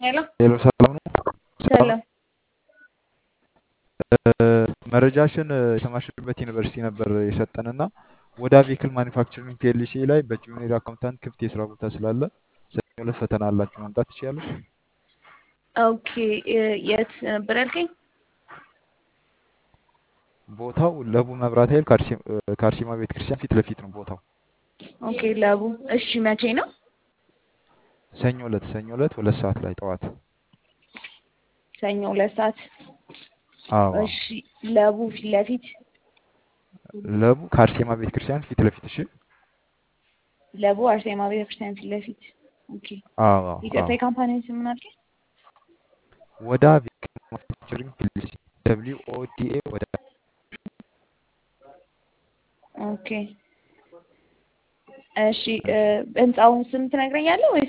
ሄሎ ሄሎ ሰላም ነው? ሰላም ሰላም። መረጃሽን የተማርሽበት ዩኒቨርሲቲ ነበር የሰጠንና ወደ ቬክል ማኒፋክቸሪንግ ፒኤልሲ ላይ በጁኒየር አካውንታንት ክፍት የስራ ቦታ ስላለ ሰኞ ዕለት ፈተና አላችሁ መምጣት ትችያለሽ። ኦኬ የ- የት ነበር ያልከኝ? ቦታው ለቡ መብራት ኃይል ከአርሴ- ከአርሴማ ቤተክርስቲያን ፊት ለፊት ነው ቦታው። ኦኬ ለቡ። እሺ መቼ ነው? ሰኞ ዕለት ሰኞ ዕለት ሁለት ሰዓት ላይ ጠዋት። ሰኞ ሁለት ሰዓት። አዎ እሺ ለቡ ፊት ለፊት ለቡ ከአርሴማ ቤተክርስቲያን ፊት ለፊት። እሺ ለቡ አርሴማ ቤተክርስቲያን ፊት ለፊት። ኦኬ አዎ አዎ ይቅርታ አዎ የካምፓኒ ስም ምን አልከኝ? ወደ ቬክል ማኒፋክቸሪንግ ፒኤልሲ ደብሊው ኦ ዲ ኤ ወደ ኦኬ እሺ እ፣ ህንጻውን ስም ትነግረኛለህ ወይስ?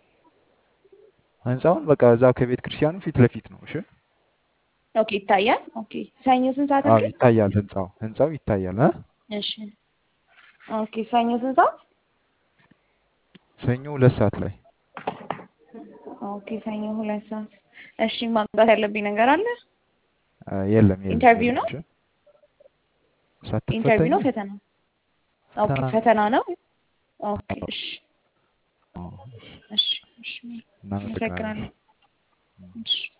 ህንፃውን በቃ እዛ ከቤተ ክርስቲያኑ ፊት ለፊት ነው። እሺ ኦኬ ይታያል። ኦኬ ሰኞ ስንት ሰዓት አዎ አልከኝ? ይታያል። ህንፃው ህንፃው ይታያል። እ እሺ ኦኬ ሰኞ ስንት ሰዓት? ሰኞ ሁለት ሰዓት ላይ ኦኬ ሰኞ ሁለት ሰዓት። እሺ ማምጣት ያለብኝ ነገር አለ? አ፣ የለም የለም ኢንተርቪው የለም። ነው? እሺ ኢንተርቪው ነው ሳትፈተኝ ፈተና? ኦኬ ፈተና ነው። ፈተና ነው። ኦኬ አዎ እሺ አዎ፣ እሺ እሺ እሺ እናመሰግናለን። አመሰግናለሁ። እሺ